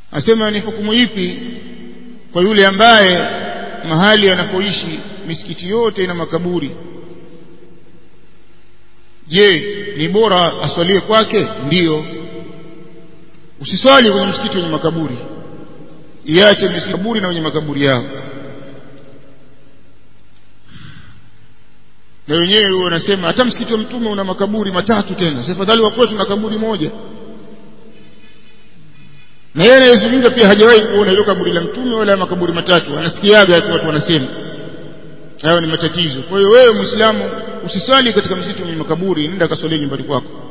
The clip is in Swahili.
asema ni hukumu ipi kwa yule ambaye mahali anapoishi misikiti yote ina makaburi je ni bora aswalie kwake ndiyo usiswali kwenye msikiti wenye makaburi iache makaburi na wenye makaburi yao na wenyewe huo wanasema hata msikiti wa mtume una makaburi matatu tena sasa fadhali wa kwetu na kaburi moja na yeye anayezungumza pia hajawahi kuona hilo kaburi la mtume wala makaburi matatu anasikiaga tu watu wanasema hayo ni matatizo kwa hiyo wewe muislamu usiswali katika msikiti wenye makaburi nenda kaswalie nyumbani kwako